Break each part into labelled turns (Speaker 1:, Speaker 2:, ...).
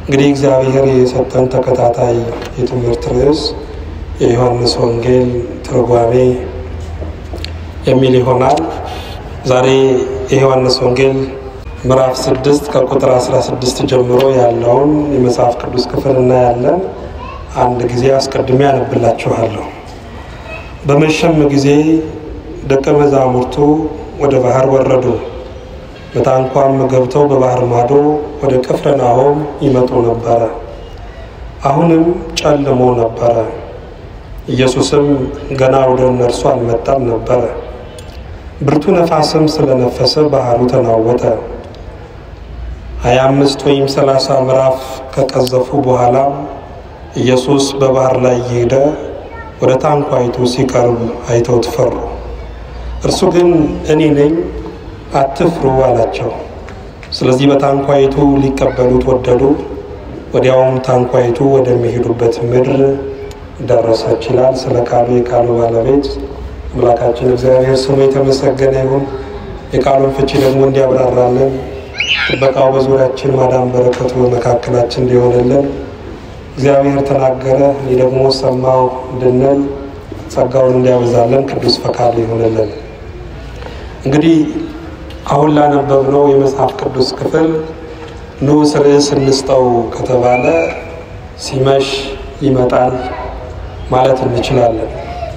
Speaker 1: እንግዲህ እግዚአብሔር የሰጠን ተከታታይ የትምህርት ርዕስ የዮሐንስ ወንጌል ትርጓሜ የሚል ይሆናል። ዛሬ የዮሐንስ ወንጌል ምዕራፍ ስድስት ከቁጥር 16 ጀምሮ ያለውን የመጽሐፍ ቅዱስ ክፍል እናያለን። አንድ ጊዜ አስቀድሜ ያነብላችኋለሁ። በመሸም ጊዜ ደቀ መዛሙርቱ ወደ ባህር ወረዱ። በታንኳም ገብተው በባህር ማዶ ወደ ቅፍርናሆም ይመጡ ነበረ። አሁንም ጨልሞ ነበረ። ኢየሱስም ገና ወደ እነርሱ አልመጣም ነበረ። ብርቱ ነፋስም ስለነፈሰ ባህሩ ተናወጠ። ሀያ አምስት ወይም ሰላሳ ምዕራፍ ከቀዘፉ በኋላ ኢየሱስ በባህር ላይ እየሄደ ወደ ታንኳይቱ ሲቀርብ አይተው ፈሩ። እርሱ ግን እኔ ነኝ አትፍሩ አላቸው። ስለዚህ በታንኳይቱ ሊቀበሉት ወደዱ። ወዲያውም ታንኳይቱ ወደሚሄዱበት ምድር ደረሰች ይላል። ስለ ቃሉ የቃሉ ባለቤት አምላካችን እግዚአብሔር ስሙ የተመሰገነ ይሁን። የቃሉን ፍቺ ደግሞ እንዲያብራራለን ጥበቃው በዙሪያችን ማዳን በረከቱ በመካከላችን እንዲሆንልን እግዚአብሔር ተናገረ እኔ ደግሞ ሰማው እንድንል ጸጋውን እንዲያበዛለን ቅዱስ ፈቃድ ይሆንልን። እንግዲህ አሁን ላነበብነው የመጽሐፍ ቅዱስ ክፍል ንዑስ ርዕስ እንስጠው ከተባለ ሲመሽ ይመጣል ማለት እንችላለን።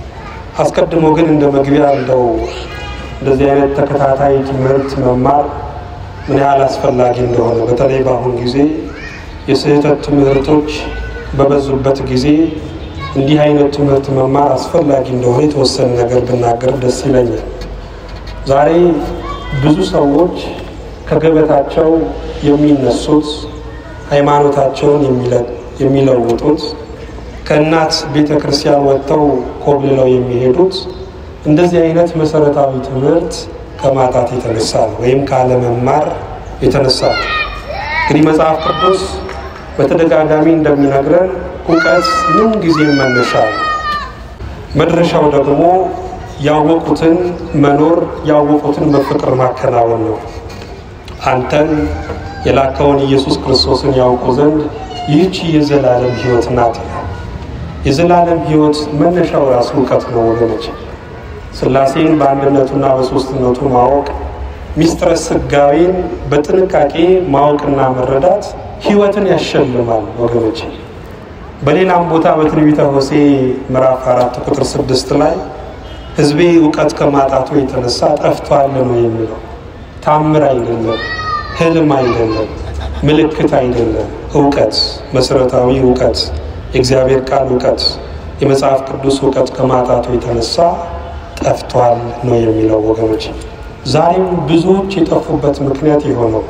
Speaker 1: አስቀድሞ ግን እንደ መግቢያ እንደው እንደዚህ አይነት ተከታታይ ትምህርት መማር ምን ያህል አስፈላጊ እንደሆነ በተለይ በአሁን ጊዜ የስህተት ትምህርቶች በበዙበት ጊዜ እንዲህ አይነት ትምህርት መማር አስፈላጊ እንደሆነ የተወሰነ ነገር ብናገር ደስ ይለኛል። ዛሬ ብዙ ሰዎች ከገበታቸው የሚነሱት ሃይማኖታቸውን የሚለውጡት ከእናት ቤተ ክርስቲያን ወጥተው ኮብልለው የሚሄዱት እንደዚህ አይነት መሰረታዊ ትምህርት ከማጣት የተነሳ ነው፣ ወይም ካለመማር የተነሳ ነው። እንግዲህ መጽሐፍ ቅዱስ በተደጋጋሚ እንደሚነግረን እውቀት ምን ጊዜም መነሻ ነው። መድረሻው ደግሞ ያወቁትን መኖር ያወቁትን በፍቅር ማከናወን ነው። አንተን የላከውን ኢየሱስ ክርስቶስን ያውቁ ዘንድ ይህቺ የዘላለም ሕይወት ናት ይላል። የዘላለም ሕይወት መነሻው ራሱ እውቀት ነው ወገኖች። ሥላሴን በአንድነቱና በሦስትነቱ ማወቅ፣ ሚስጥረ ሥጋዌን በጥንቃቄ ማወቅና መረዳት ሕይወትን ያሸልማል ወገኖች። በሌላም ቦታ በትንቢተ ሆሴዕ ምዕራፍ አራት ቁጥር ስድስት ላይ ሕዝቤ እውቀት ከማጣቱ የተነሳ ጠፍቷል ነው የሚለው። ታምር አይደለም፣ ህልም አይደለም፣ ምልክት አይደለም። እውቀት፣ መሰረታዊ እውቀት፣ የእግዚአብሔር ቃል እውቀት፣ የመጽሐፍ ቅዱስ እውቀት ከማጣቱ የተነሳ ጠፍቷል ነው የሚለው ወገኖች። ዛሬም ብዙዎች የጠፉበት ምክንያት የሆነው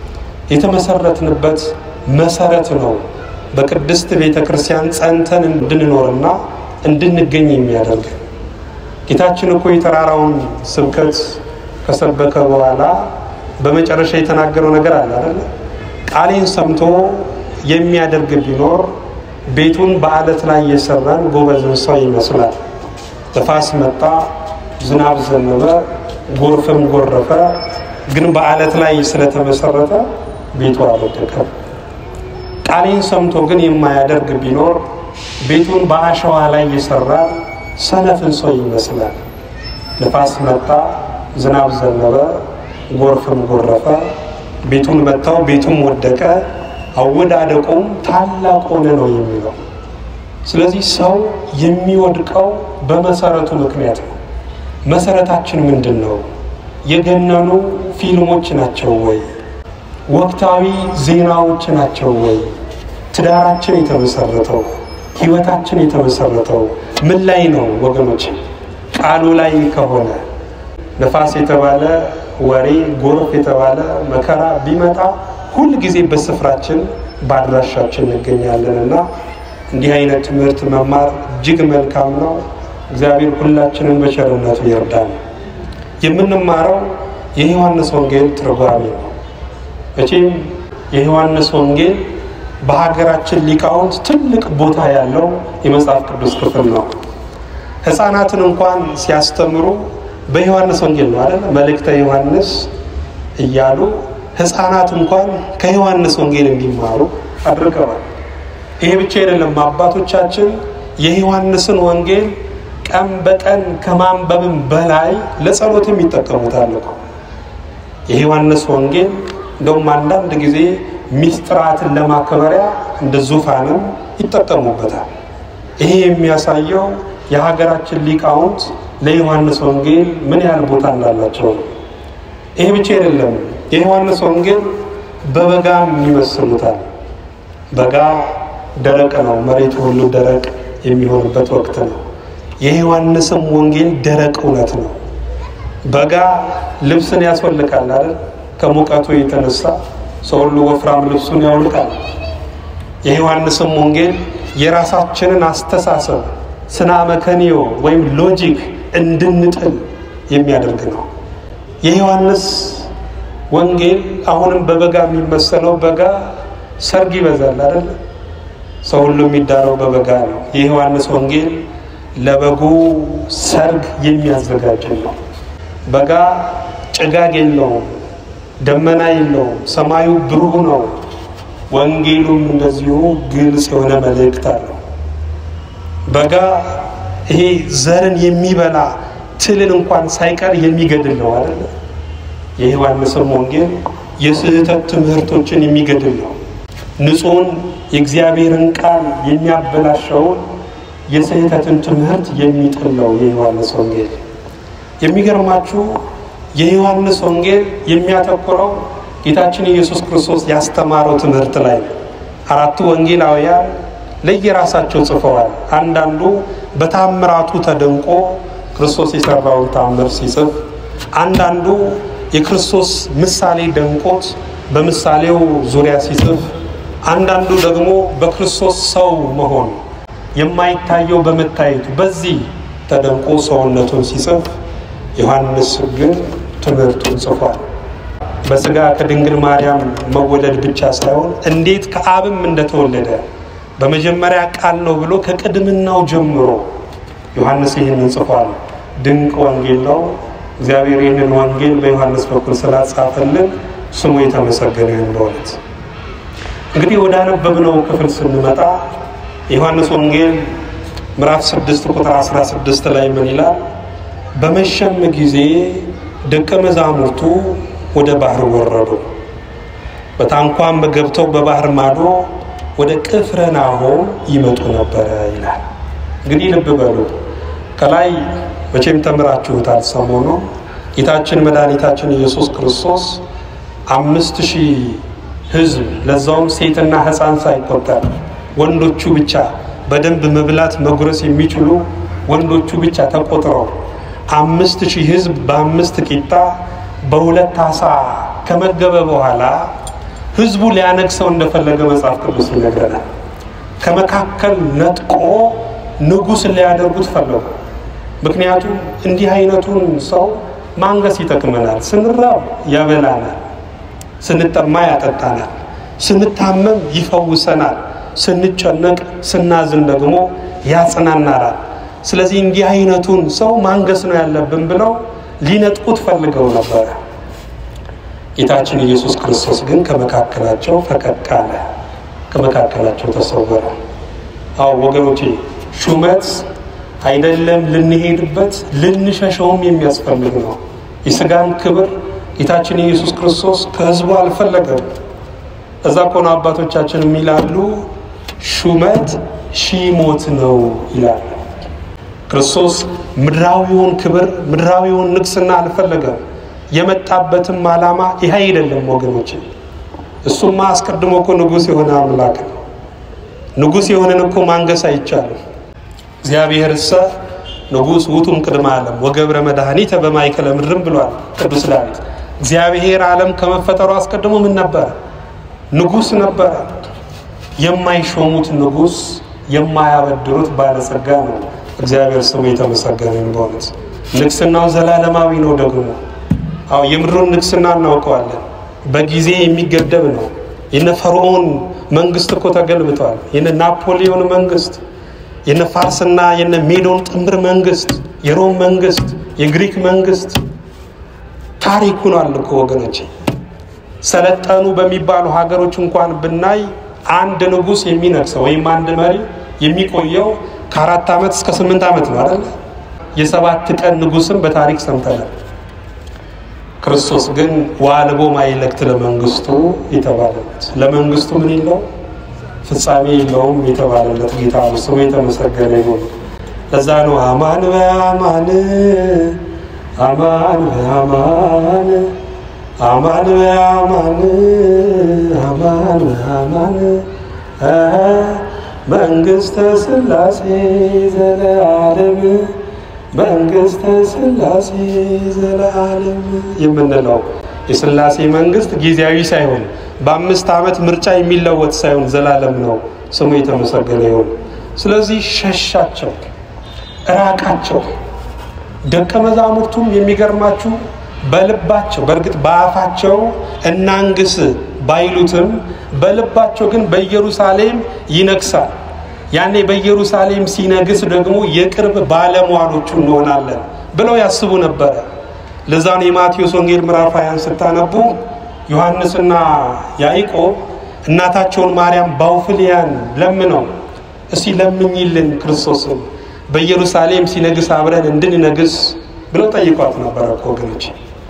Speaker 1: የተመሰረትንበት መሰረት ነው። በቅድስት ቤተ ክርስቲያን ጸንተን እንድንኖርና እንድንገኝ የሚያደርግ ጌታችን እኮ የተራራውን ስብከት ከሰበከ በኋላ በመጨረሻ የተናገረው ነገር አለ አይደለ? ቃሌን ሰምቶ የሚያደርግ ቢኖር ቤቱን በአለት ላይ የሰራን ጎበዝን ሰው ይመስላል። ነፋስ መጣ፣ ዝናብ ዘነበ፣ ጎርፍም ጎረፈ፣ ግን በአለት ላይ ስለተመሰረተ ቤቱ አልወደቀም። ቃሌን ሰምቶ ግን የማያደርግ ቢኖር ቤቱን በአሸዋ ላይ የሰራን ሰነፍን ሰው ይመስላል። ነፋስ መጣ፣ ዝናብ ዘነበ፣ ጎርፍም ጎረፈ፣ ቤቱን መታው፣ ቤቱም ወደቀ፣ አወዳደቁም ታላቅ ሆነ ነው የሚለው። ስለዚህ ሰው የሚወድቀው በመሰረቱ ምክንያት ነው። መሰረታችን ምንድን ነው? የገነኑ ፊልሞች ናቸው ወይ? ወቅታዊ ዜናዎች ናቸው ወይ? ትዳራችን የተመሰረተው ህይወታችን የተመሰረተው ምን ላይ ነው ወገኖች? ቃሉ ላይ ከሆነ ነፋስ የተባለ ወሬ፣ ጎርፍ የተባለ መከራ ቢመጣ ሁል ጊዜ በስፍራችን በአድራሻችን እንገኛለን እና እንዲህ አይነት ትምህርት መማር እጅግ መልካም ነው። እግዚአብሔር ሁላችንን በቸርነቱ ይርዳን። የምንማረው የዮሐንስ ወንጌል ትርጓሜ ነው። መቼም የዮሐንስ ወንጌል በሀገራችን ሊቃውንት ትልቅ ቦታ ያለው የመጽሐፍ ቅዱስ ክፍል ነው። ሕፃናትን እንኳን ሲያስተምሩ በዮሐንስ ወንጌል ነው አይደል? መልእክተ ዮሐንስ እያሉ ሕፃናት እንኳን ከዮሐንስ ወንጌል እንዲማሩ አድርገዋል። ይሄ ብቻ አይደለም። አባቶቻችን የዮሐንስን ወንጌል ቀን በቀን ከማንበብም በላይ ለጸሎትም ይጠቀሙታል እኮ። የዮሐንስ ወንጌል እንደውም አንዳንድ ጊዜ ሚስጥራትን ለማከበሪያ እንደ ዙፋንም ይጠቀሙበታል። ይሄ የሚያሳየው የሀገራችን ሊቃውንት ለዮሐንስ ወንጌል ምን ያህል ቦታ እንዳላቸው ነው። ይሄ ብቻ አይደለም። የዮሐንስ ወንጌል በበጋም ይመስሉታል። በጋ ደረቅ ነው። መሬቱ ሁሉ ደረቅ የሚሆንበት ወቅት ነው። የዮሐንስም ወንጌል ደረቅ እውነት ነው። በጋ ልብስን ያስወልቃል አይደል? ከሙቀቱ የተነሳ ሰው ሁሉ ወፍራም ልብሱን ያውልቃል። የዮሐንስም ወንጌል የራሳችንን አስተሳሰብ ስና መከኒዮ ወይም ሎጂክ እንድንጥል የሚያደርግ ነው። የዮሐንስ ወንጌል አሁንም በበጋ የሚመሰለው በጋ ሰርግ ይበዛል አይደል? ሰው ሁሉ የሚዳረው በበጋ ነው። የዮሐንስ ወንጌል ለበጉ ሰርግ የሚያዘጋጅ ነው። በጋ ጭጋግ የለውም፣ ደመና የለውም፣ ሰማዩ ብሩህ ነው። ወንጌሉም እንደዚሁ ግልጽ የሆነ መልእክት አለው። በጋ ይሄ ዘርን የሚበላ ትልን እንኳን ሳይቀር የሚገድል ነው አይደለ? የዮሐንስም ወንጌል የስህተት ትምህርቶችን የሚገድል ነው። ንጹሕን የእግዚአብሔርን ቃል የሚያበላሸውን የስህተትን ትምህርት የሚጥል ነው የዮሐንስ ወንጌል። የሚገርማችሁ የዮሐንስ ወንጌል የሚያተኩረው ጌታችን ኢየሱስ ክርስቶስ ያስተማረው ትምህርት ላይ ነው። አራቱ ወንጌላውያን ለየራሳቸው ጽፈዋል። አንዳንዱ በታምራቱ ተደንቆ ክርስቶስ የሰራውን ታምር ሲጽፍ፣ አንዳንዱ የክርስቶስ ምሳሌ ደንቆት በምሳሌው ዙሪያ ሲጽፍ፣ አንዳንዱ ደግሞ በክርስቶስ ሰው መሆን የማይታየው በመታየቱ በዚህ ተደንቆ ሰውነቱን ሲጽፍ፣ ዮሐንስ ግን ትምህርቱን ጽፏል። በስጋ ከድንግል ማርያም መወለድ ብቻ ሳይሆን እንዴት ከአብም እንደተወለደ በመጀመሪያ ቃል ነው ብሎ ከቅድምናው ጀምሮ ዮሐንስ ይህንን ጽፏል። ድንቅ ወንጌል ነው። እግዚአብሔር ይህንን ወንጌል በዮሐንስ በኩል ስላጻፈልን ስሙ የተመሰገነ ይሁን። በእውነት እንግዲህ ወደ አነበብነው ክፍል ስንመጣ የዮሐንስ ወንጌል ምዕራፍ 6 ቁጥር 16 ላይ ምን ይላል? በመሸም ጊዜ ደቀ መዛሙርቱ ወደ ባህር ወረዱ። በታንኳም ገብተው በባህር ማዶ ወደ ቅፍርናሆም ይመጡ ነበረ ይላል። እንግዲህ ልብ በሉ ከላይ መቼም ተምራችሁታል። ሰሞኑ ጌታችን መድኃኒታችን ኢየሱስ ክርስቶስ አምስት ሺህ ሕዝብ ለዛውም ሴትና ሕፃን ሳይቆጠር ወንዶቹ ብቻ በደንብ መብላት መጉረስ የሚችሉ ወንዶቹ ብቻ ተቆጥረው አምስት ሺህ ሕዝብ በአምስት ቂጣ በሁለት አሳ ከመገበ በኋላ ህዝቡ ሊያነግሰው እንደፈለገ መጽሐፍ ቅዱስ ይነግረናል። ከመካከል ነጥቆ ንጉሥ ሊያደርጉት ፈለጉ። ምክንያቱም እንዲህ አይነቱን ሰው ማንገስ ይጠቅመናል። ስንራብ ያበላናል፣ ስንጠማ ያጠጣናል፣ ስንታመም ይፈውሰናል፣ ስንጨነቅ ስናዝን ደግሞ ያጽናናናል። ስለዚህ እንዲህ አይነቱን ሰው ማንገስ ነው ያለብን ብለው ሊነጥቁት ፈልገው ነበረ። ጌታችን ኢየሱስ ክርስቶስ ግን ከመካከላቸው ፈቀቅ አለ፣ ከመካከላቸው ተሰወረ። አዎ ወገኖቼ፣ ሹመት አይደለም ልንሄድበት ልንሸሸውም የሚያስፈልግ ነው። የስጋን ክብር ጌታችን ኢየሱስ ክርስቶስ ከህዝቡ አልፈለገም። እዛ ኮነ አባቶቻችን የሚላሉ ሹመት ሺህ ሞት ነው ይላሉ። ክርስቶስ ምድራዊውን ክብር ምድራዊውን ንግስና አልፈለገም። የመጣበትም ዓላማ ይህ አይደለም ወገኖች። እሱማ አስቀድሞ እኮ ንጉሥ የሆነ አምላክ ነው። ንጉሥ የሆነን እኮ ማንገስ አይቻልም። እግዚአብሔር እሰ ንጉሥ ውቱም ቅድመ ዓለም ወገብረ መድኃኒተ በማእከለ ምድርም ብሏል ቅዱስ ዳዊት። እግዚአብሔር ዓለም ከመፈጠሩ አስቀድሞ ምን ነበረ? ንጉሥ ነበረ። የማይሾሙት ንጉሥ፣ የማያበድሩት ባለጸጋ ነው። እግዚአብሔር ስሙ የተመሰገነ በእውነት ንግስናው ዘላለማዊ ነው። ደግሞ አዎ የምድሩን ንግስና እናውቀዋለን። በጊዜ የሚገደብ ነው። የነ ፈርዖን መንግስት እኮ ተገልብቷል። የነ ናፖሊዮን መንግስት፣ የነ ፋርስና የነ ሜዶን ጥምር መንግስት፣ የሮም መንግስት፣ የግሪክ መንግስት ታሪክ ሆኗል እኮ ወገኖቼ። ሰለጠኑ በሚባሉ ሀገሮች እንኳን ብናይ አንድ ንጉሥ የሚነግሰው ወይም አንድ መሪ የሚቆየው ከአራት ዓመት እስከ ስምንት ዓመት ነው አይደለ? የሰባት ቀን ንጉሥም በታሪክ ሰምተናል። ክርስቶስ ግን ዋልቦ ማይለክት ለመንግስቱ የተባለለት ለመንግስቱ ምን የለው ፍጻሜ የለውም የተባለለት ጌታ ነው። ስሙ የተመሰገነ ይሁን። ለዛ ነው አማን በአማን አማን በአማን አማን በአማን አማን በአማን መንግስተ ስላሴ ዘለዓለም መንግስተ ስላሴ ዘለዓለም የምንለው የስላሴ መንግስት ጊዜያዊ ሳይሆን በአምስት ዓመት ምርጫ የሚለወጥ ሳይሆን ዘላለም ነው። ስሙ የተመሰገነ ይሁን። ስለዚህ ሸሻቸው፣ እራቃቸው። ደቀ መዛሙርቱም የሚገርማችሁ በልባቸው በእርግጥ በአፋቸው እናንግስ ባይሉትም በልባቸው ግን በኢየሩሳሌም ይነግሳል። ያኔ በኢየሩሳሌም ሲነግስ ደግሞ የቅርብ ባለሟሎቹ እንሆናለን ብለው ያስቡ ነበረ። ለዛ ነው የማቴዎስ ወንጌል ምዕራፍ ሃያን ስታነቡ ዮሐንስና ያዕቆብ እናታቸውን ማርያም ባውፍልያን ለምነው እስቲ ለምኝልን ክርስቶስን በኢየሩሳሌም ሲነግስ አብረን እንድንነግስ ብለው ጠይቋት ነበረ እኮ ወገኖች።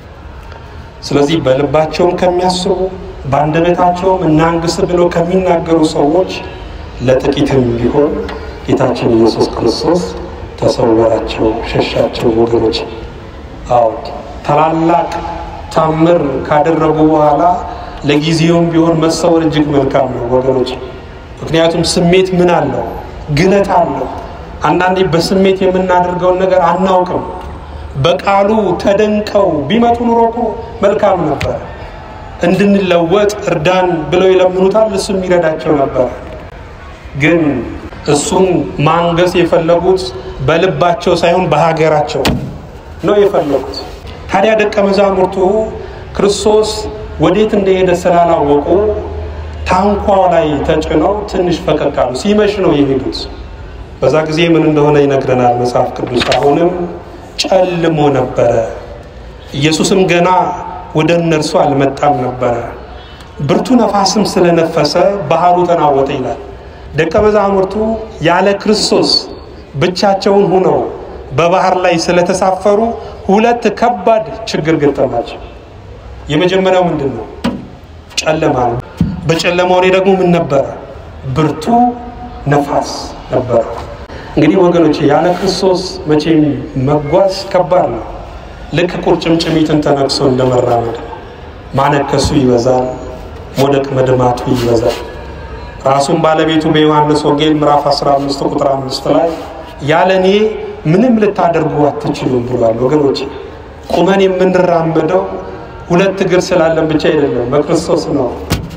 Speaker 1: ስለዚህ በልባቸውም ከሚያስቡ በአንደበታቸውም እናንግስ ብለው ከሚናገሩ ሰዎች ለጥቂትም ቢሆን ጌታችን ኢየሱስ ክርስቶስ ተሰወራቸው፣ ሸሻቸው ወገኖች። አዎ ታላላቅ ታምር ካደረጉ በኋላ ለጊዜውም ቢሆን መሰወር እጅግ መልካም ነው ወገኖች። ምክንያቱም ስሜት ምን አለው? ግለት አለው። አንዳንዴ በስሜት የምናደርገውን ነገር አናውቅም። በቃሉ ተደንቀው ቢመጡ ኑሮ እኮ መልካም ነበር። እንድንለወጥ እርዳን ብለው ይለምኑታል፣ እሱም ይረዳቸው ነበር። ግን እሱን ማንገስ የፈለጉት በልባቸው ሳይሆን በሀገራቸው ነው የፈለጉት። ታዲያ ደቀ መዛሙርቱ ክርስቶስ ወዴት እንደሄደ ስላላወቁ ታንኳው ላይ ተጭነው ትንሽ ፈቀቅ አሉ። ሲመሽ ነው የሄዱት። በዛ ጊዜ ምን እንደሆነ ይነግረናል መጽሐፍ ቅዱስ። አሁንም ጨልሞ ነበረ፣ ኢየሱስም ገና ወደ እነርሱ አልመጣም ነበረ። ብርቱ ነፋስም ስለነፈሰ ባህሩ ተናወጠ ይላል። ደቀ መዛሙርቱ ያለ ክርስቶስ ብቻቸውን ሆነው በባህር ላይ ስለተሳፈሩ ሁለት ከባድ ችግር ገጠማቸው። የመጀመሪያው ምንድን ነው? ጨለማ ነው። በጨለማው ላይ ደግሞ ምን ነበረ? ብርቱ ነፋስ ነበረ። እንግዲህ ወገኖች ያለ ክርስቶስ መቼም መጓዝ ከባድ ነው። ልክ ቁርጭምጭሚትን ተነክሶ እንደመራመድ ማነከሱ ይበዛል፣ ሞደቅ መድማቱ ይበዛል። ራሱን ባለቤቱ በዮሐንስ ወንጌል ምዕራፍ 15 ቁጥር 5 ላይ ያለ እኔ ምንም ልታደርጉ አትችሉም ብሏል። ወገኖች ቁመን የምንራመደው ሁለት እግር ስላለን ብቻ አይደለም፣ በክርስቶስ ነው።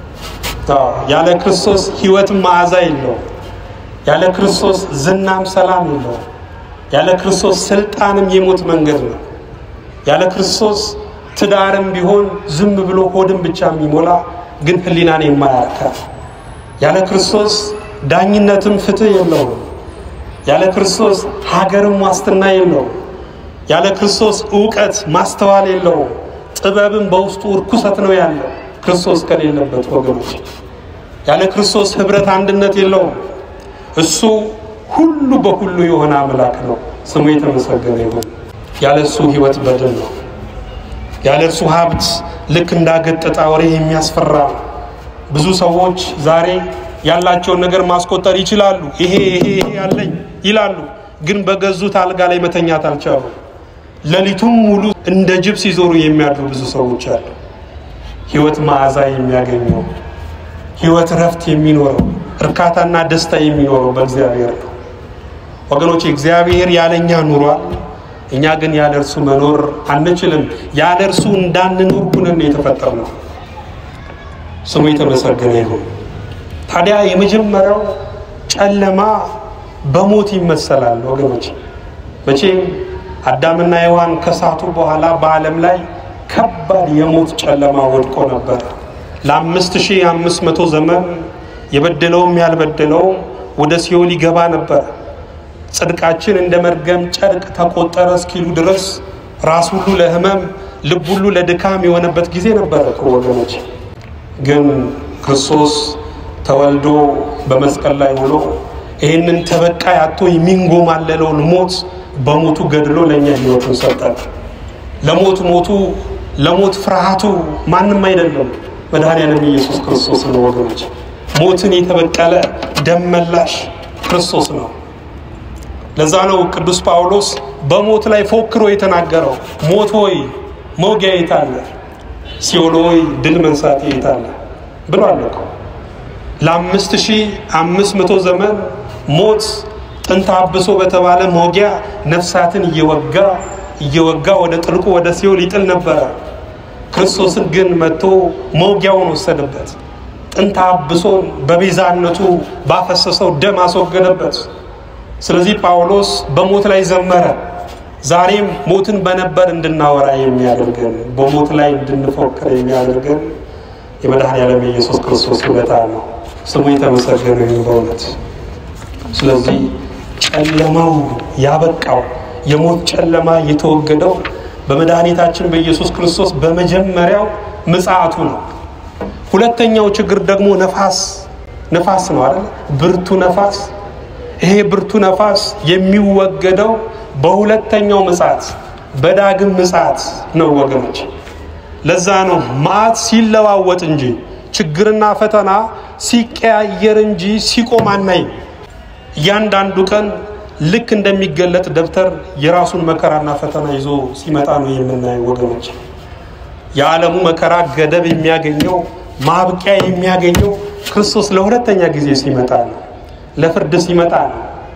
Speaker 1: ያለ ክርስቶስ ሕይወትም መዓዛ የለው። ያለ ክርስቶስ ዝናም ሰላም የለው። ያለ ክርስቶስ ስልጣንም የሞት መንገድ ነው። ያለ ክርስቶስ ትዳርም ቢሆን ዝም ብሎ ሆድን ብቻ የሚሞላ ግን ሕሊናን የማያረካ ያለ ክርስቶስ ዳኝነትም ፍትህ የለውም። ያለ ክርስቶስ ሀገርም ዋስትና የለውም። ያለ ክርስቶስ እውቀት ማስተዋል የለውም። ጥበብም በውስጡ እርኩሰት ነው ያለው ክርስቶስ ከሌለበት ወገኖች። ያለ ክርስቶስ ህብረት አንድነት የለውም። እሱ ሁሉ በሁሉ የሆነ አምላክ ነው። ስሙ የተመሰገነ ይሁን። ያለ እሱ ህይወት በድን ነው። ያለ እርሱ ሀብት ልክ እንዳገጠጣ ወሬ የሚያስፈራ ነው። ብዙ ሰዎች ዛሬ ያላቸውን ነገር ማስቆጠር ይችላሉ። ይሄ ይሄ ይሄ ያለኝ ይላሉ፣ ግን በገዙት አልጋ ላይ መተኛት አልቻሉ። ሌሊቱም ሙሉ እንደ ጅብ ሲዞሩ የሚያድሩ ብዙ ሰዎች አሉ። ህይወት መዓዛ የሚያገኘው ህይወት ረፍት የሚኖረው እርካታና ደስታ የሚኖረው በእግዚአብሔር ነው። ወገኖች እግዚአብሔር ያለኛ ኑሯል። እኛ ግን ያለ እርሱ መኖር አንችልም። ያለ እርሱ እንዳንኖር ሁነን የተፈጠርነው። ስሙ የተመሰገነ ይሁን። ታዲያ የመጀመሪያው ጨለማ በሞት ይመሰላል ወገኖች። መቼም አዳምና ሔዋን ከሳቱ በኋላ በዓለም ላይ ከባድ የሞት ጨለማ ወድቆ ነበር። ለአምስት ሺህ አምስት መቶ ዘመን የበደለውም ያልበደለውም ወደ ሲኦል ይገባ ነበር። ጽድቃችን እንደ መርገም ጨርቅ ተቆጠረ እስኪሉ ድረስ ራስ ሁሉ ለሕመም ልብ ሁሉ ለድካም የሆነበት ጊዜ ነበረ እኮ ወገኖች። ግን ክርስቶስ ተወልዶ በመስቀል ላይ ውሎ ይህንን ተበቃይ አቶ የሚንጎማለለውን ሞት በሞቱ ገድሎ ለእኛ ሕይወቱን ሰጠን። ለሞት ሞቱ ለሞት ፍርሃቱ ማንም አይደለም፣ መድኃኔዓለም ኢየሱስ ክርስቶስ ነው ወገኖች። ሞትን የተበቀለ ደም መላሽ ክርስቶስ ነው። ለዛ ነው ቅዱስ ጳውሎስ በሞት ላይ ፎክሮ የተናገረው ሞት ሆይ መውጊያ የት አለ? ሲኦል ሆይ ድል መንሳት የት አለ ብሏል እኮ። ለአምስት ሺህ አምስት መቶ ዘመን ሞት ጥንተ አብሶ በተባለ መውጊያ ነፍሳትን እየወጋ እየወጋ ወደ ጥልቁ ወደ ሲኦል ይጥል ነበረ። ክርስቶስን ግን መጥቶ መውጊያውን ወሰደበት። ጥንተ አብሶን በቤዛነቱ ባፈሰሰው ደም አስወገደበት። ስለዚህ ጳውሎስ በሞት ላይ ዘመረ። ዛሬም ሞትን በነበር እንድናወራ የሚያደርገን በሞት ላይ እንድንፎክር የሚያደርገን የመድኃኔዓለም የኢየሱስ ክርስቶስ ውለታ ነው። ስሙ የተመሰገነ ይሁን በእውነት። ስለዚህ ጨለማው ያበቃው የሞት ጨለማ የተወገደው በመድኃኒታችን በኢየሱስ ክርስቶስ በመጀመሪያው ምጽአቱ ነው። ሁለተኛው ችግር ደግሞ ነፋስ ነፋስ ነው አይደል? ብርቱ ነፋስ። ይሄ ብርቱ ነፋስ የሚወገደው በሁለተኛው ምጽአት በዳግም ምጽአት ነው ወገኖች። ለዛ ነው መዓት ሲለዋወጥ እንጂ ችግርና ፈተና ሲቀያየር እንጂ ሲቆም አናይም። እያንዳንዱ ቀን ልክ እንደሚገለጥ ደብተር የራሱን መከራና ፈተና ይዞ ሲመጣ ነው የምናየው ወገኖች። የዓለሙ መከራ ገደብ የሚያገኘው ማብቂያ የሚያገኘው ክርስቶስ ለሁለተኛ ጊዜ ሲመጣ ነው። ለፍርድ ሲመጣ ነው።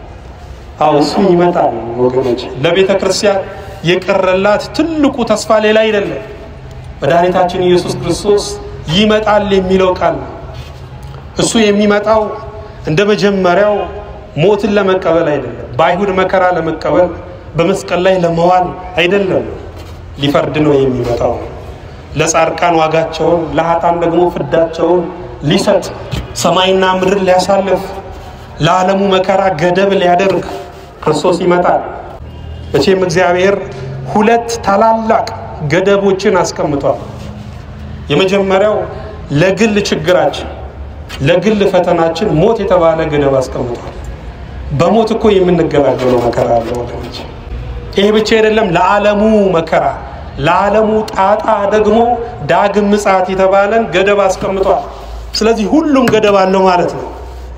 Speaker 1: አዎ እሱ ይመጣል ወገኖች። ለቤተ ክርስቲያን የቀረላት ትልቁ ተስፋ ሌላ አይደለም፣ መድኃኒታችን ኢየሱስ ክርስቶስ ይመጣል የሚለው ቃል ነው። እሱ የሚመጣው እንደ መጀመሪያው ሞትን ለመቀበል አይደለም፣ በአይሁድ መከራ ለመቀበል በመስቀል ላይ ለመዋል አይደለም። ሊፈርድ ነው የሚመጣው። ለጻድቃን ዋጋቸውን፣ ለኃጥአን ደግሞ ፍዳቸውን ሊሰጥ ሰማይና ምድር ሊያሳልፍ ለዓለሙ መከራ ገደብ ሊያደርግ ክርስቶስ ይመጣል። መቼም እግዚአብሔር ሁለት ታላላቅ ገደቦችን አስቀምጧል። የመጀመሪያው ለግል ችግራችን ለግል ፈተናችን ሞት የተባለ ገደብ አስቀምጧል። በሞት እኮ የምንገላገለው መከራ አለ ወገኖች። ይሄ ብቻ አይደለም፣ ለዓለሙ መከራ ለዓለሙ ጣጣ ደግሞ ዳግም ምጽአት የተባለን ገደብ አስቀምጧል። ስለዚህ ሁሉም ገደብ አለው ማለት ነው።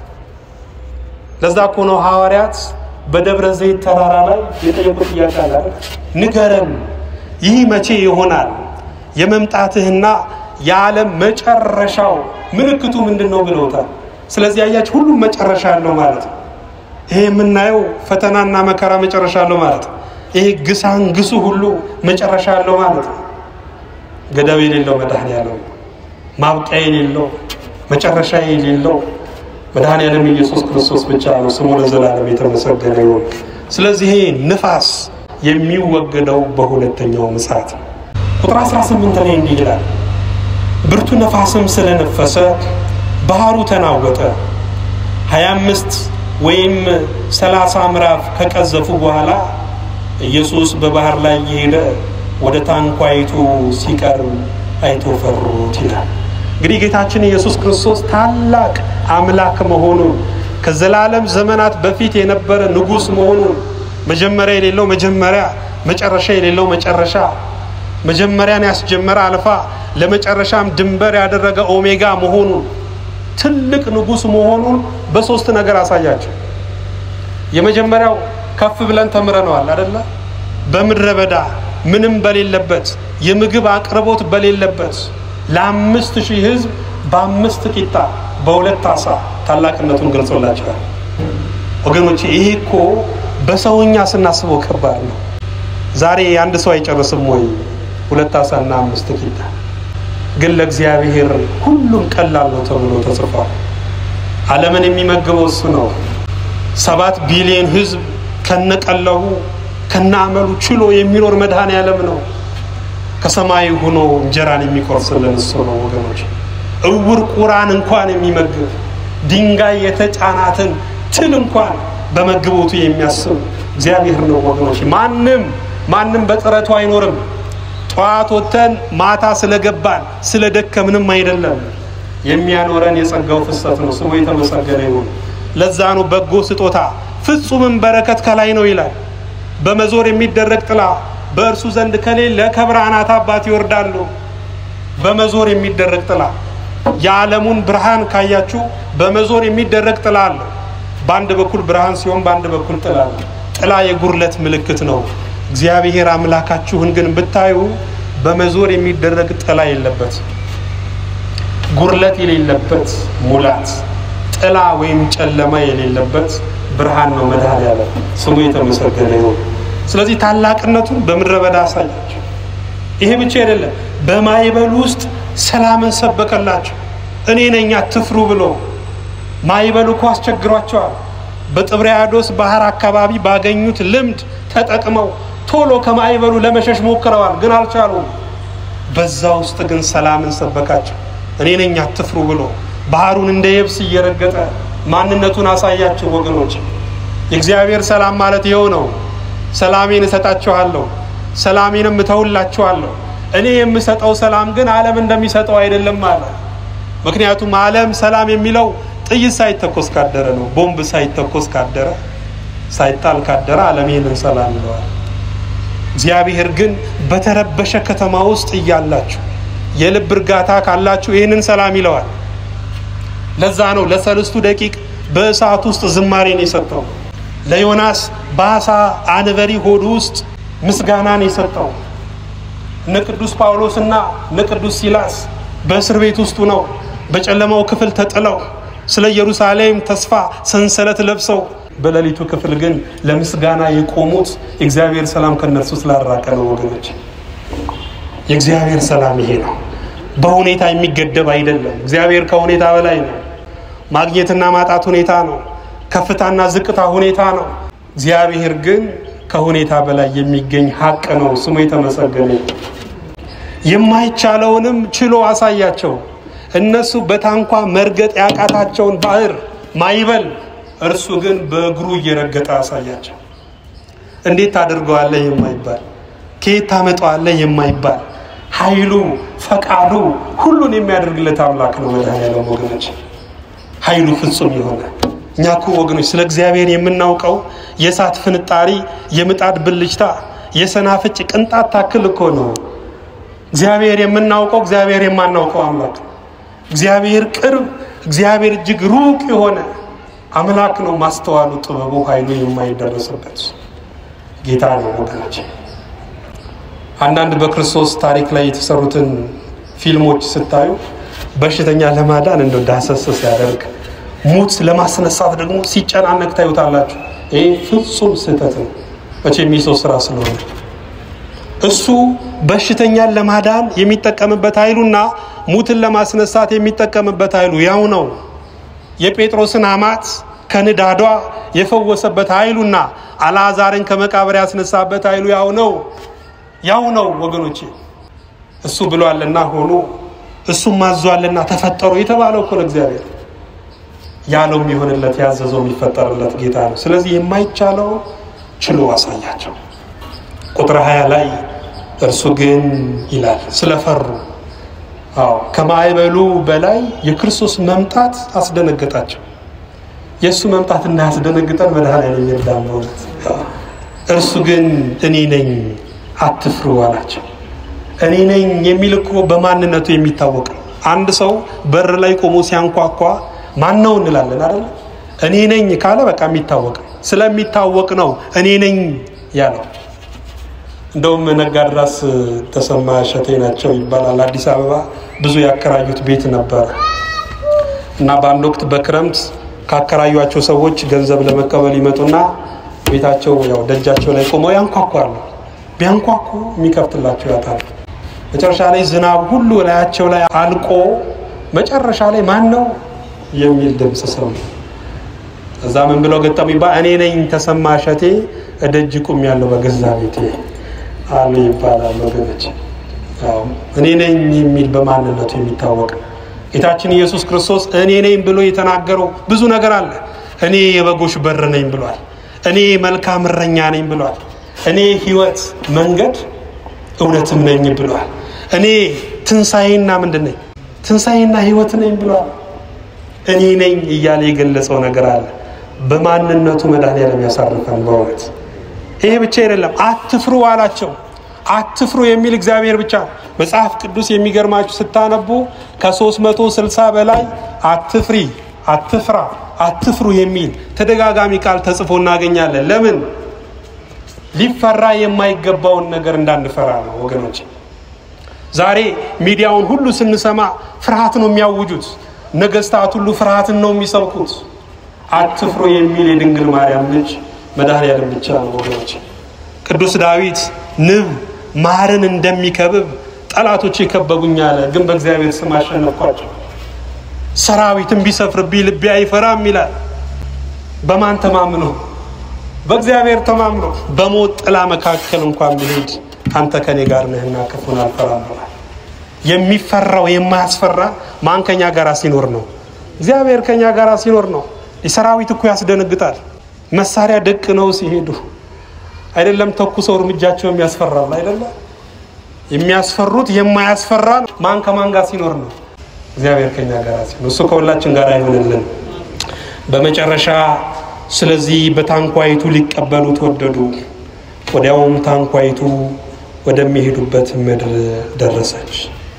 Speaker 1: ለዛ እኮ ነው ሐዋርያት በደብረ ዘይት ተራራ ላይ የጠየቁት ጥያቄ አለ። ንገረን፣ ይህ መቼ ይሆናል? የመምጣትህና የዓለም መጨረሻው ምልክቱ ምንድን ነው ብለውታል። ስለዚህ አያችሁ ሁሉም መጨረሻ አለው ማለት ነው። ይሄ የምናየው ፈተናና መከራ መጨረሻ አለው ማለት ነው። ይሄ ግሳን ግሱ ሁሉ መጨረሻ አለው ማለት ነው። ገደብ የሌለው መድኃኔዓለም ማብቂያ የሌለው መጨረሻ የሌለው መድኃኔዓለም ኢየሱስ ክርስቶስ ብቻ ነው። ስሙ ለዘላለም የተመሰገነ ይሁን። ስለዚህ ይሄ ንፋስ የሚወገደው በሁለተኛው ምጽአት ነው። ቁጥር 18 ላይ እንዲህ ይላል፣ ብርቱ ነፋስም ስለነፈሰ ባህሩ ተናወጠ። 25 ወይም 30 ምዕራፍ ከቀዘፉ በኋላ ኢየሱስ በባህር ላይ እየሄደ ወደ ታንኳይቱ ሲቀርብ አይቶ ፈሩት ይላል። እንግዲህ ጌታችን ኢየሱስ ክርስቶስ ታላቅ አምላክ መሆኑን ከዘላለም ዘመናት በፊት የነበረ ንጉሥ መሆኑን መጀመሪያ የሌለው መጀመሪያ፣ መጨረሻ የሌለው መጨረሻ፣ መጀመሪያን ያስጀመረ አልፋ ለመጨረሻም ድንበር ያደረገ ኦሜጋ መሆኑን ትልቅ ንጉሥ መሆኑን በሶስት ነገር አሳያቸው። የመጀመሪያው ከፍ ብለን ተምረነዋል አደለ? በምድረ በዳ ምንም በሌለበት የምግብ አቅርቦት በሌለበት ለአምስት ሺህ ሕዝብ በአምስት ቂጣ በሁለት አሳ ታላቅነቱን ገልጾላቸዋል። ወገኖች ይሄ እኮ በሰውኛ ስናስበው ከባድ ነው። ዛሬ አንድ ሰው አይጨርስም ወይ ሁለት አሳና አምስት ቂጣ? ግን ለእግዚአብሔር ሁሉም ቀላል ነው ተብሎ ተጽፏል። ዓለምን የሚመግበው እሱ ነው። ሰባት ቢሊዮን ሕዝብ ከነቀለቡ ከነአመሉ ችሎ የሚኖር መድኃኔዓለም ነው። ከሰማይ ሆኖ እንጀራን የሚቆርስልን እሱ ነው ወገኖች። እውር ቁራን እንኳን የሚመግብ ድንጋይ የተጫናትን ትል እንኳን በመግቦቱ የሚያስብ እግዚአብሔር ነው ወገኖች። ማንም ማንም በጥረቱ አይኖርም። ጠዋት ወጥተን ማታ ስለገባን ስለደከምንም አይደለም። የሚያኖረን የጸጋው ፍሰት ነው። ስሙ የተመሰገነ ይሁን። ለዛ ነው በጎ ስጦታ ፍጹምም በረከት ከላይ ነው ይላል። በመዞር የሚደረግ ጥላ በእርሱ ዘንድ ከሌለ ከብርሃናት አባት ይወርዳሉ። በመዞር የሚደረግ ጥላ የዓለሙን ብርሃን ካያችሁ በመዞር የሚደረግ ጥላ አለ። በአንድ በኩል ብርሃን ሲሆን በአንድ በኩል ጥላ አለ። ጥላ የጉርለት ምልክት ነው። እግዚአብሔር አምላካችሁን ግን ብታዩ በመዞር የሚደረግ ጥላ የለበት፣ ጉርለት የሌለበት ሙላት፣ ጥላ ወይም ጨለማ የሌለበት ብርሃን ነው መድኃኔዓለም ስሙ የተመሰገነ ይሁን። ስለዚህ ታላቅነቱን በምድረ በዳ አሳያቸው። ይሄ ብቻ አይደለም፣ በማይበሉ ውስጥ ሰላምን ሰበከላቸው። እኔ ነኝ አትፍሩ ብሎ ማይበሉ እኮ አስቸግሯቸዋል። በጥብርያዶስ ባህር አካባቢ ባገኙት ልምድ ተጠቅመው ቶሎ ከማይበሉ ለመሸሽ ሞክረዋል፣ ግን አልቻሉም። በዛ ውስጥ ግን ሰላምን ሰበካቸው። እኔ ነኝ አትፍሩ ብሎ ባህሩን እንደ የብስ እየረገጠ ማንነቱን አሳያቸው። ወገኖች የእግዚአብሔር ሰላም ማለት ይኸው ነው። ሰላሜን እሰጣችኋለሁ፣ ሰላሜንም እተውላችኋለሁ። እኔ የምሰጠው ሰላም ግን ዓለም እንደሚሰጠው አይደለም አለ። ምክንያቱም ዓለም ሰላም የሚለው ጥይት ሳይተኮስ ካደረ ነው። ቦምብ ሳይተኮስ ካደረ፣ ሳይጣል ካደረ ዓለም ይህንን ሰላም ይለዋል። እግዚአብሔር ግን በተረበሸ ከተማ ውስጥ እያላችሁ የልብ እርጋታ ካላችሁ ይህንን ሰላም ይለዋል። ለዛ ነው ለሰለስቱ ደቂቅ በእሳት ውስጥ ዝማሬን የሰጠው። ለዮናስ በአሳ አንበሪ ሆድ ውስጥ ምስጋናን የሰጠው። እነ ቅዱስ ጳውሎስና እነ ቅዱስ ሲላስ በእስር ቤት ውስጡ ነው በጨለማው ክፍል ተጥለው ስለ ኢየሩሳሌም ተስፋ ሰንሰለት ለብሰው በሌሊቱ ክፍል ግን ለምስጋና የቆሙት የእግዚአብሔር ሰላም ከነርሱ ስላራቀ ነው። ወገኖች የእግዚአብሔር ሰላም ይሄ ነው። በሁኔታ የሚገደብ አይደለም። እግዚአብሔር ከሁኔታ በላይ ነው። ማግኘትና ማጣት ሁኔታ ነው። ከፍታና ዝቅታ ሁኔታ ነው። እግዚአብሔር ግን ከሁኔታ በላይ የሚገኝ ሀቅ ነው። ስሙ የተመሰገነ። የማይቻለውንም ችሎ አሳያቸው። እነሱ በታንኳ መርገጥ ያቃታቸውን ባህር ማይበል እርሱ ግን በእግሩ እየረገጠ አሳያቸው። እንዴት ታደርገዋለህ የማይባል ከየት ታመጣዋለህ የማይባል ኃይሉ ፈቃዱ ሁሉን የሚያደርግለት አምላክ ነው መድኃኔዓለም ወገኖች፣ ኃይሉ ፍጹም የሆነ እኛ እኮ ወገኖች ስለ እግዚአብሔር የምናውቀው የእሳት ፍንጣሪ፣ የምጣድ ብልጭታ፣ የሰናፍጭ ቅንጣት ታክል እኮ ነው። እግዚአብሔር የምናውቀው እግዚአብሔር የማናውቀው አምላክ ነው። እግዚአብሔር ቅርብ፣ እግዚአብሔር እጅግ ሩቅ የሆነ አምላክ ነው። ማስተዋሉ፣ ጥበቡ፣ ኃይሉ የማይደረስበት ጌታ ነው ወገኖች። አንዳንድ በክርስቶስ ታሪክ ላይ የተሰሩትን ፊልሞች ስታዩ በሽተኛ ለማዳን እንደው ዳሰስ ሲያደርግ ሙት ለማስነሳት ደግሞ ሲጨናነቅ ታዩታላችሁ። ይህ ፍጹም ስህተት ነው። መቼም የሰው ስራ ስለሆነ እሱ በሽተኛን ለማዳን የሚጠቀምበት ኃይሉና ሙትን ለማስነሳት የሚጠቀምበት ኃይሉ ያው ነው። የጴጥሮስን አማት ከንዳዷ የፈወሰበት ኃይሉና አልዓዛርን ከመቃብር ያስነሳበት ኃይሉ ያው ነው ያው ነው ወገኖቼ። እሱ ብሏልና ሆኑ፣ እሱም ማዟልና ተፈጠሩ የተባለው እኮ ለእግዚአብሔር ያለው የሚሆንለት ያዘዘው የሚፈጠርለት ጌታ ነው። ስለዚህ የማይቻለው ችሎ አሳያቸው። ቁጥር ሀያ ላይ እርሱ ግን ይላል ስለፈሩ፣ አዎ ከማዕበሉ በላይ የክርስቶስ መምጣት አስደነገጣቸው። የእሱ መምጣት እንዳያስደነግጠን መድኃኔዓለም ይርዳን በእውነት። እርሱ ግን እኔ ነኝ አትፍሩ አላቸው። እኔ ነኝ የሚል እኮ በማንነቱ የሚታወቅ ነው። አንድ ሰው በር ላይ ቆሞ ሲያንኳኳ ማን ነው እንላለን አይደል? እኔ ነኝ ካለ በቃ የሚታወቅ ነው። ስለሚታወቅ ነው እኔ ነኝ ያለው። እንደውም ነጋድራስ ተሰማ እሸቴ ናቸው ይባላል። አዲስ አበባ ብዙ ያከራዩት ቤት ነበረ እና በአንድ ወቅት በክረምት ካከራዩቸው ሰዎች ገንዘብ ለመቀበል ይመጡና ቤታቸው ያው ደጃቸው ላይ ቆመው ያንኳኳሉ። ቢያንኳኩ የሚከፍትላቸው ያጣሉ። መጨረሻ ላይ ዝናብ ሁሉ ላያቸው ላይ አልቆ መጨረሻ ላይ ማን ነው የሚል ድምፅ ሰሙ። እዛ ምን ብለው ገጠሙ ይባል እኔ ነኝ ተሰማ እሸቴ እደጅ ቁም ያለው በገዛ ቤቴ አሉ ይባላል። ወገኖች እኔ ነኝ የሚል በማንነቱ የሚታወቅ ጌታችን ኢየሱስ ክርስቶስ እኔ ነኝ ብሎ የተናገረው ብዙ ነገር አለ። እኔ የበጎች በር ነኝ ብሏል። እኔ መልካም እረኛ ነኝ ብሏል። እኔ ሕይወት መንገድ እውነትም ነኝ ብሏል። እኔ ትንሣኤና ምንድን ነኝ ትንሣኤና ሕይወት ነኝ ብሏል። እኔ ነኝ እያለ የገለጸው ነገር አለ። በማንነቱ መድኃኔዓለም ያሳርፈን። በእውነት ይሄ ብቻ አይደለም፣ አትፍሩ አላቸው። አትፍሩ የሚል እግዚአብሔር ብቻ መጽሐፍ ቅዱስ የሚገርማችሁ ስታነቡ ከ360 በላይ አትፍሪ፣ አትፍራ፣ አትፍሩ የሚል ተደጋጋሚ ቃል ተጽፎ እናገኛለን። ለምን? ሊፈራ የማይገባውን ነገር እንዳንፈራ ነው ወገኖች። ዛሬ ሚዲያውን ሁሉ ስንሰማ ፍርሃት ነው የሚያውጁት። ነገስታት ሁሉ ፍርሃትን ነው የሚሰብኩት። አትፍሩ የሚል የድንግል ማርያም ልጅ መድኃኔዓለም ብቻ ነው ወገኖች። ቅዱስ ዳዊት ንብ ማርን እንደሚከብብ ጠላቶች የከበቡኝ አለ፣ ግን በእግዚአብሔር ስም አሸነፍኳቸው። ሰራዊትን ቢሰፍርብኝ ልቤ አይፈራም ይላል። በማን ተማምኖ? በእግዚአብሔር ተማምኖ። በሞት ጥላ መካከል እንኳን ብሄድ አንተ ከኔ ጋር ነህና ክፉን አልፈራም ብሏል። የሚፈራው የማያስፈራ ማን ከኛ ጋር ሲኖር ነው? እግዚአብሔር ከኛ ጋር ሲኖር ነው። የሰራዊት እኮ ያስደነግጣል። መሳሪያ ደቅ ነው ሲሄዱ አይደለም ተኩሰው እርምጃቸው የሚያስፈራል አይደለም። የሚያስፈሩት የማያስፈራ ማን ከማን ጋር ሲኖር ነው? እግዚአብሔር ከኛ ጋር ሲኖር፣ እሱ ከሁላችን ጋር አይሆንልን። በመጨረሻ ስለዚህ በታንኳይቱ ሊቀበሉት ወደዱ። ወዲያውም ታንኳይቱ ወደሚሄዱበት ምድር ደረሰች።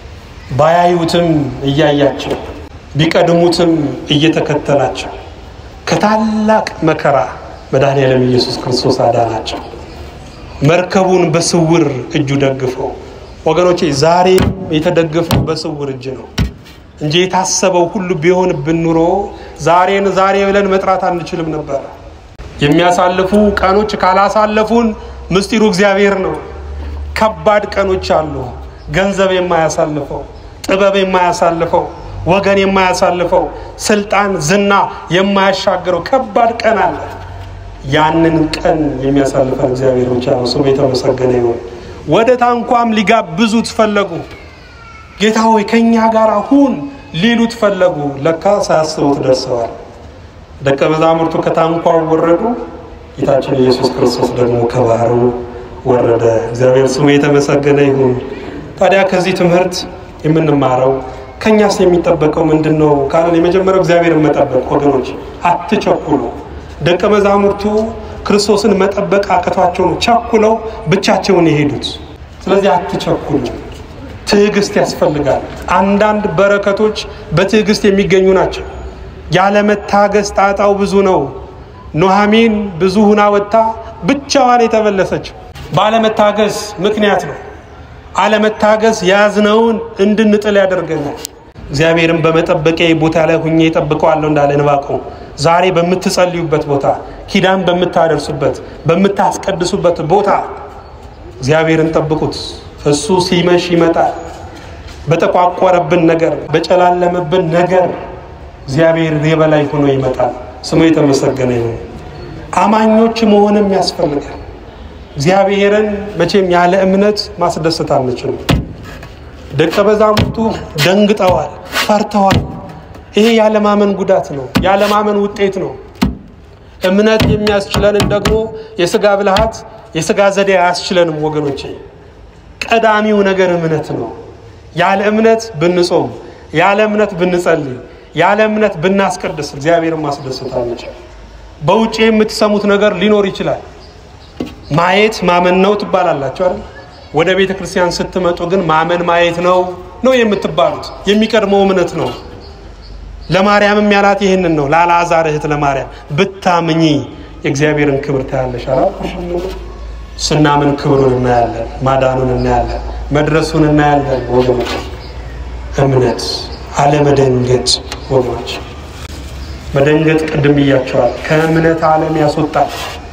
Speaker 1: ባያዩትም እያያቸው ቢቀድሙትም እየተከተላቸው ከታላቅ መከራ መድኃኔዓለም ኢየሱስ ክርስቶስ አዳናቸው። መርከቡን በስውር እጁ ደግፈው ወገኖቼ፣ ዛሬ የተደገፈው በስውር እጅ ነው እንጂ የታሰበው ሁሉ ቢሆንብን ኑሮ ዛሬን ዛሬ ብለን መጥራት አንችልም ነበር። የሚያሳልፉ ቀኖች ካላሳለፉን ምስጢሩ እግዚአብሔር ነው። ከባድ ቀኖች አሉ። ገንዘብ የማያሳልፈው፣ ጥበብ የማያሳልፈው፣ ወገን የማያሳልፈው፣ ስልጣን፣ ዝና የማያሻግረው ከባድ ቀን አለ። ያንን ቀን የሚያሳልፈን እግዚአብሔር ብቻ ነው። ስሙ የተመሰገነ ይሁን። ወደ ታንኳም ሊጋብዙት ፈለጉ። ጌታ ሆይ ከእኛ ጋር ሁን ሊሉት ፈለጉ። ለካ ሳያስቡት ደርሰዋል። ደቀ መዛሙርቱ ከታንኳው ወረዱ። ጌታችን ኢየሱስ ክርስቶስ ደግሞ ከባህሩ ወረደ። እግዚአብሔር ስሙ የተመሰገነ ይሁን። ታዲያ ከዚህ ትምህርት የምንማረው ከእኛስ የሚጠበቀው ምንድን ነው ካለን የመጀመሪያው እግዚአብሔርን መጠበቅ። ወገኖች አትቸኩሉ። ደቀ መዛሙርቱ ክርስቶስን መጠበቅ አቅቷቸው ነው ቸኩለው ብቻቸውን የሄዱት። ስለዚህ አትቸኩሉ። ትዕግስት ያስፈልጋል። አንዳንድ በረከቶች በትዕግስት የሚገኙ ናቸው። ያለመታገስ ጣጣው ብዙ ነው። ኑኃሚን ብዙ ሁና ወጥታ ብቻዋን የተመለሰችው ባለመታገስ ምክንያት ነው። አለመታገስ የያዝነውን እንድንጥል ያደርገናል። እግዚአብሔርን በመጠበቂያ ቦታ ላይ ሁኜ እጠብቀዋለሁ እንዳለ ዕንባቆም ዛሬ በምትጸልዩበት ቦታ፣ ኪዳን በምታደርሱበት፣ በምታስቀድሱበት ቦታ እግዚአብሔርን ጠብቁት። እሱ ሲመሽ ይመጣል። በጠቋቆረብን ነገር፣ በጨላለመብን ነገር እግዚአብሔር የበላይ ሆኖ ይመጣል። ስሙ የተመሰገነ ነው። አማኞች መሆንም ያስፈልጋል። እግዚአብሔርን መቼም ያለ እምነት ማስደሰት አንችልም። ደቀ መዛሙርቱ ደንግጠዋል፣ ፈርተዋል። ይሄ ያለማመን ጉዳት ነው፣ ያለማመን ውጤት ነው። እምነት የሚያስችለንን ደግሞ የስጋ ብልሃት፣ የስጋ ዘዴ አያስችለንም ወገኖቼ። ቀዳሚው ነገር እምነት ነው። ያለ እምነት ብንጾም፣ ያለ እምነት ብንጸልይ፣ ያለ እምነት ብናስቀድስ እግዚአብሔርን ማስደሰት አንችልም። በውጭ የምትሰሙት ነገር ሊኖር ይችላል። ማየት ማመን ነው ትባላላችሁ አይደል? ወደ ቤተ ክርስቲያን ስትመጡ ግን ማመን ማየት ነው ነው የምትባሉት። የሚቀድመው እምነት ነው። ለማርያምም ያላት ይህንን ነው። ለአልዓዛር እህት ለማርያም ብታምኚ የእግዚአብሔርን ክብር ታያለሽ አላልኩሽም? ስናምን ክብሩን እናያለን፣ ማዳኑን እናያለን፣ መድረሱን እናያለን። ወገኖች እምነት አለመደንገጥ ወገኖች መደንገጥ ቅድም ብያቸዋል። ከእምነት ዓለም ያስወጣል።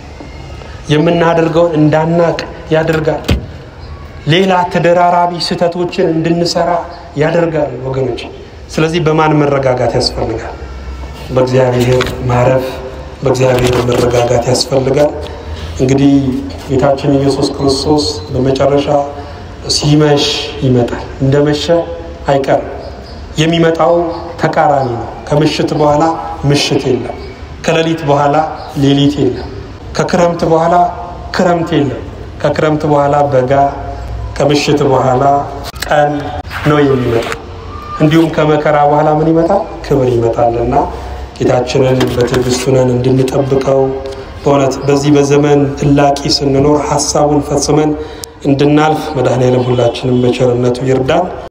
Speaker 1: የምናደርገውን እንዳናቅ ያደርጋል። ሌላ ተደራራቢ ስህተቶችን እንድንሰራ ያደርጋል ወገኖች። ስለዚህ በማን መረጋጋት ያስፈልጋል? በእግዚአብሔር ማረፍ፣ በእግዚአብሔር መረጋጋት ያስፈልጋል። እንግዲህ ጌታችን ኢየሱስ ክርስቶስ በመጨረሻ ሲመሽ ይመጣል። እንደመሸ አይቀርም። የሚመጣው ተቃራኒ ነው። ከምሽት በኋላ ምሽት የለም። ከሌሊት በኋላ ሌሊት የለም። ከክረምት በኋላ ክረምት የለም። ከክረምት በኋላ በጋ፣ ከምሽት በኋላ ቀን ነው የሚመጣው። እንዲሁም ከመከራ በኋላ ምን ይመጣል? ክብር ይመጣልና ጌታችንን በትዕግስት ሆነን እንድንጠብቀው በእውነት በዚህ በዘመን እላቂ ስንኖር ሀሳቡን ፈጽመን እንድናልፍ መድኃኔዓለም ሁላችንም በቸርነቱ ይርዳን።